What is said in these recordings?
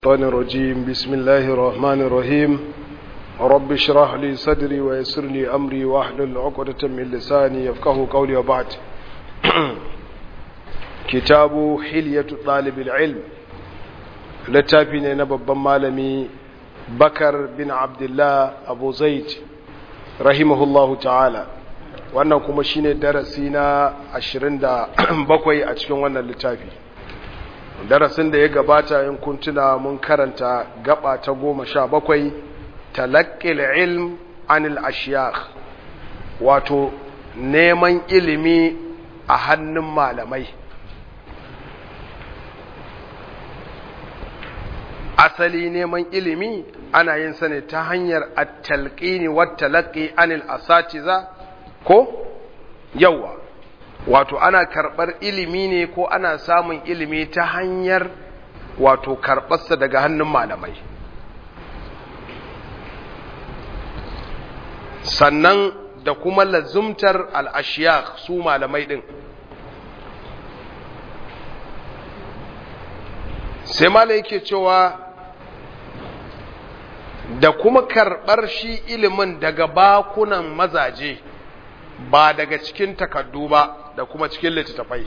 الشيطان الرجيم بسم الله الرحمن الرحيم رب اشرح لي صدري ويسر لي أمري واحلل عقدة من لساني يفقه قولي وبعد كتاب حلية طالب العلم littafi na babban malami bakar bin abdullah abu zaid rahimahullahu ta'ala wannan kuma shine darasi na 27 a cikin wannan littafi darasin da ya gabata in kun tuna mun karanta gaba ta goma sha bakwai talaqqil ilm anil ashiyakh wato neman ilimi a hannun malamai asali neman ilimi ana yin sa ne ta hanyar at-talqini wat-talaqqi anil asatiza ko yawa wato ana karɓar ilimi ne ko ana samun ilimi ta hanyar wato karɓarsa daga hannun malamai sannan da kuma lazumtar al'ashiyar su malamai ɗin sai malai yake cewa da kuma karɓar shi ilimin daga bakunan mazaje ba daga cikin takardu ba da kuma cikin littattafai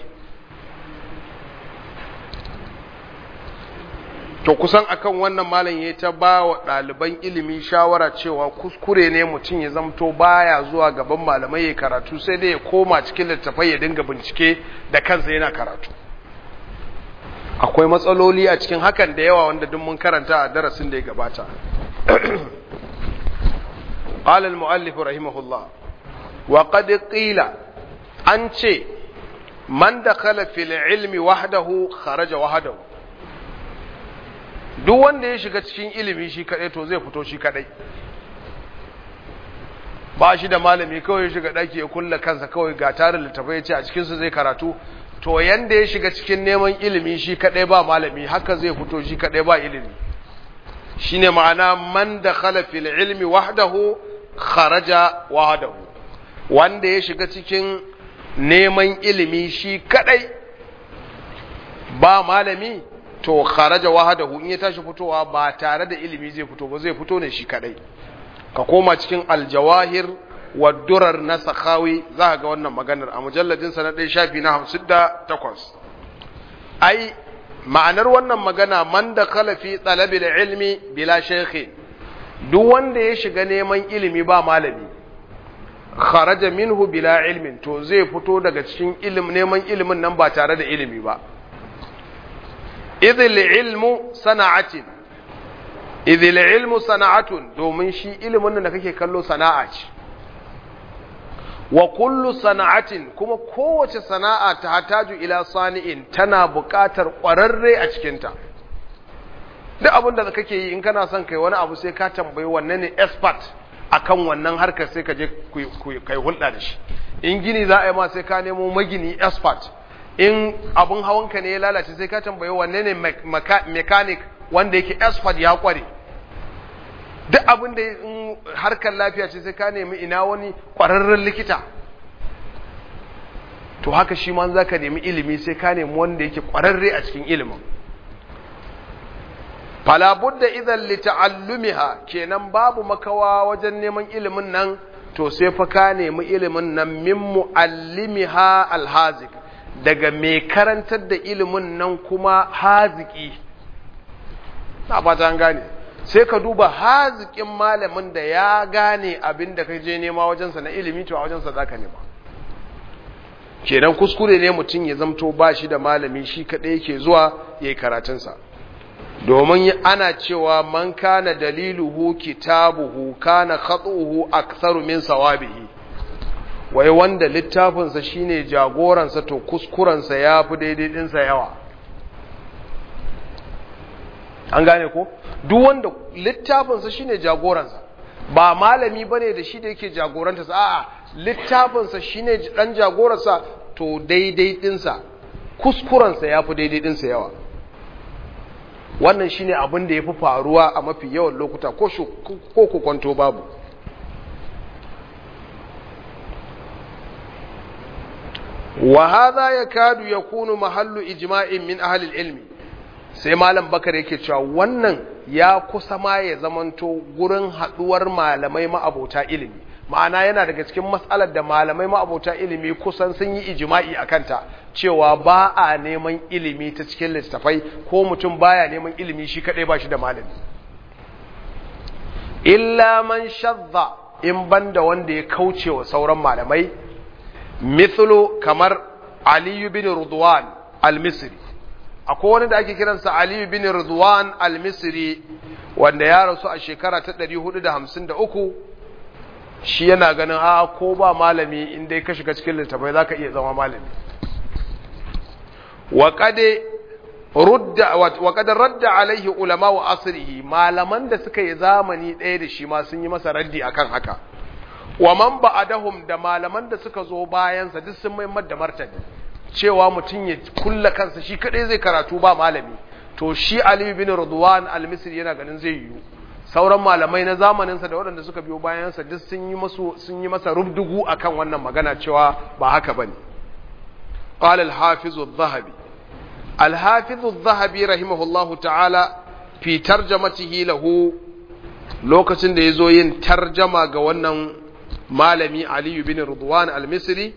to kusan akan wannan malam ya ta ba wa ɗaliban ilimi shawara cewa kuskure ne mutum ya zamto baya zuwa gaban malamai ya karatu sai dai ya koma cikin littattafai ya dinga bincike da kansa yana karatu akwai matsaloli a cikin hakan da yawa wanda duk mun karanta a darasin da ya gabata قال المؤلف رحمه الله وقد قيل an ce man da fil ilmi wahdahu kharaja wahdahu duk wanda ya shiga cikin ilimi shi kadai to zai fito shi kadai ba shi da malami kawai ya shiga daki ya kulla kansa kawai ga tarin littafai ya ce a cikin su zai karatu to yanda ya shiga cikin neman ilimi shi kadai ba malami haka zai fito shi kadai ba ilimi shine ma'ana man da fil ilmi wahdahu kharaja wahdahu wanda ya shiga cikin neman ilimi shi kadai ba malami to kharaja wahadahu in ya tashi fitowa ba tare da ilimi zai fito ba zai fito ne shi kadai ka koma cikin aljawahir wa durar na sakhawi za ga wannan maganar a mujalladin sa na ɗaya shafi na hamsin da takwas ai ma'anar wannan magana man da kalafi talabil ilmi bila shekhi duk wanda ya shiga neman ilimi ba malami kharaja minhu bila ilmin to zai fito daga cikin ilim neman ilimin nan ba tare da ilimi ba idhil ilmu sana'atin idhil ilmu sana'atun domin shi ilimin da kake kallo sana'a ce wa kullu sana'atin kuma kowace sana'a ta hataju ila sani'in tana buƙatar ƙwararre a cikinta duk abin da kake yi in kana son kai wani abu sai ka tambayi wanne ne expert akan wannan harkar sai ka je kai hulɗa da shi in gini za a yi ma sai ka nemo magini expert in abun hawanka ne ya lalace sai ka tambayi wanne ne mechanic wanda yake expert ya kware duk abin da in harkar lafiya ce sai ka nemi ina wani kwararren likita to haka shi ma za ka nemi ilimi sai ka nemi wanda yake kwararre a cikin ilimin fala budda idan li ta'allumiha kenan babu makawa wajen neman ilimin nan to sai fa ka nemi ilimin nan min muallimiha alhazik daga mai karantar da ilimin nan kuma haziki na fata an gane sai ka duba hazikin malamin da ya gane abin da ka je nema wajensa na ilimi to a wajensa za ka nema kenan kuskure ne mutum ya zamto ba shi da malami shi kaɗai yake zuwa ya yi karatunsa domin ana cewa man kana daliluhu kitabuhu kana khatuhu aktharu min sawabihi wai wanda littafinsa shine jagoransa to kuskurensa yafi daidai dinsa yawa an gane ko duk wanda littafinsa shine jagoransa ba malami bane da shi da yake jagoranta a'a littafinsa shine dan jagoransa to daidai dinsa kuskurensa yafi daidai dinsa yawa wannan shine abin da ya fi faruwa a mafi yawan lokuta ko ku kwanto babu wa hadha yakadu yakunu mahallu ijma'in min ahli ilmi sai malam bakar yake cewa wannan ya kusa ma ya zamanto gurin haduwar malamai ma'abota ilimi ma'ana yana daga cikin matsalar da malamai ma'abota ilimi kusan sun yi ijima'i a kanta cewa ba a neman ilimi ta cikin littattafai ko mutum baya neman ilimi shi kadai ba shi da malami illa man shadda in banda wanda ya kauce wa sauran malamai mithlu kamar aliyu bin rudwan al-misri akwai wani da ake kiransa aliyu bin rudwan al-misri wanda ya rasu a shekara ta 453 shi yana ganin a ko ba malami in dai ka shiga cikin littafai zaka iya zama malami wa qade rudda wa qad radda alaihi ulama wa asrihi malaman da suka yi zamani ɗaya da shi ma sun yi masa raddi akan haka wa man ba'adahum da malaman da suka zo bayan sa duk sun mai da martani cewa mutum ya kulla kansa shi kadai zai karatu ba malami to shi Ali bin Ridwan al-Misri yana ganin zai yiwu sauran malamai na zamanin sa da waɗanda suka biyo bayan sa duk sun yi masu sun yi masa rubdugu akan wannan magana cewa ba haka bane qala al-hafiz adh-dhahabi al-hafiz adh-dhahabi rahimahullahu ta'ala fi tarjamatihi lahu lokacin da yazo yin tarjama ga wannan malami Ali bin Ridwan al-Misri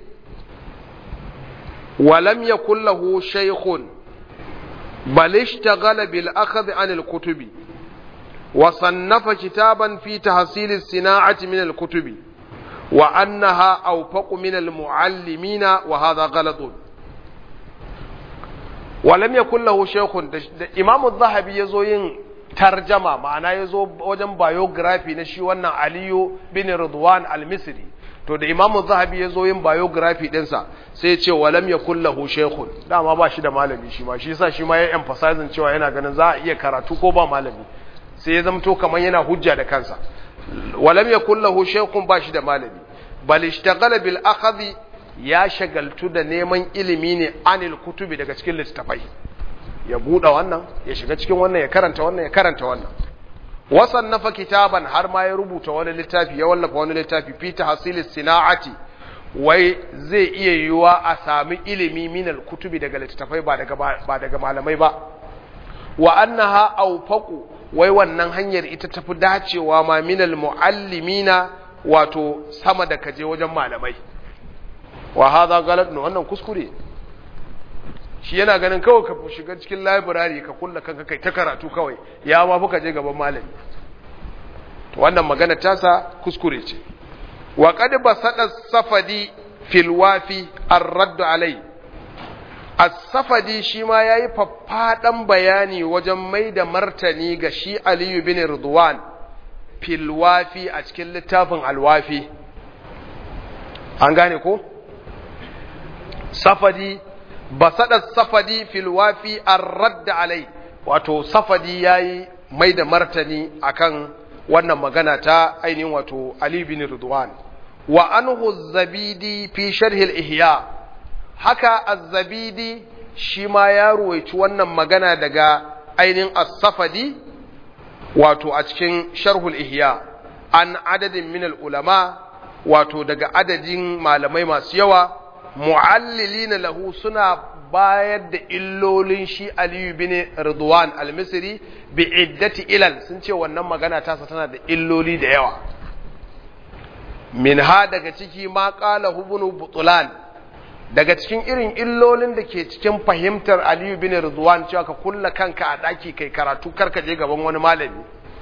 ولم يكن له شيخ بل اشتغل بالأخذ عن الكتب وصنف كتابا في تحصيل الصناعة من الكتب وأنها أوفق من المعلمين وهذا غلط ولم يكن له شيخ إمام الذهبي يزوين ترجمة معناه يزو وجن بايوغرافي نشي وانا علي بن رضوان المصري to da imamu zahabi ya zo yin biography ɗinsa sai ya ce walam ya kullahu shekun dama ba shi da malami shi ma shi sa shi ma ya emphasizing cewa yana ganin za a iya karatu ko ba malami sai ya zamto kamar yana hujja da kansa walam ya kullahu shekun ba shi da malami bal ishtaghala bil akhadhi ya shagaltu da neman ilimi ne anil kutubi daga cikin littafai ya buɗe wannan ya shiga cikin wannan ya karanta wannan ya karanta wannan wasannafa kitaban har ma ya rubuta wani littafi ya wallafa wani littafi fi tahsil sina'ati wai zai iya yiwa a sami ilimi min kutubi daga littafai ba daga ba daga malamai ba wa annaha awfaqu wai wannan hanyar ita tafi dacewa ma min muallimina wato sama da kaje wajen malamai wa hadha galat wannan kuskure shi yana ganin kawai ka shiga cikin library ka kulla kanka kai ta karatu kawai ya ma fuka je gaban malami to wannan magana tasa kuskure ce wa qad basada safadi fil wafi ar-radd alai as-safadi shi ma yayi faffadan bayani wajen mai da martani ga shi Ali bin Ridwan fil wafi a cikin littafin al-wafi an gane ko safadi basaɗa safadi fil wafi ar-radd alai wato safadi yayi mai da martani akan wannan magana ta ainihin wato Ali bin Ridwan wa anhu zabidi fi sharh al-ihya haka az-zabidi shi ma ya ruwaici wannan magana daga ainihin as-safadi wato a cikin sharh al-ihya an adadin min al-ulama wato daga adadin malamai masu yawa mu'allilina lahu suna bayar da illolin shi Aliyu bin Ridwan al-Misri bi iddati ilal sun ce wannan magana tasa tana da illoli da yawa minha daga ciki ma qala ibn Butlan daga cikin irin illolin da ke cikin fahimtar Aliyu bin Ridwan cewa ka kulla kanka a daki kai karatu karka je gaban wani malami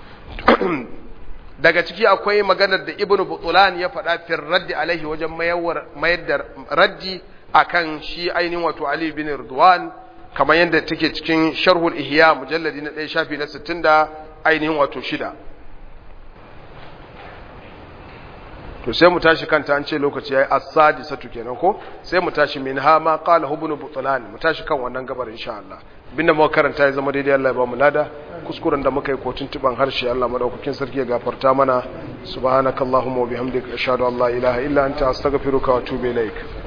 daga ciki akwai maganar da ibn butulan ya faɗa fir raddi alaihi wajen mayar da raddi akan shi ainihin wato ali bin ridwan kamar yadda take cikin sharhul ihya mujalladi na ɗaya shafi na sittin da ainihin wato shida to sai mu tashi kanta an ce lokaci yayi as-sadi satu kenan ko sai mu tashi min ha ma qala ibn butulan mu tashi kan wannan gabar insha Allah binda muka karanta ya zama daidai Allah ya ba mu lada kuskuren da muka yi ko tuntuban harshe Allah madaukakin sarki ya gafarta mana subhanakallahumma wa bihamdika ashhadu an la ilaha illa anta astaghfiruka wa atubu ilaik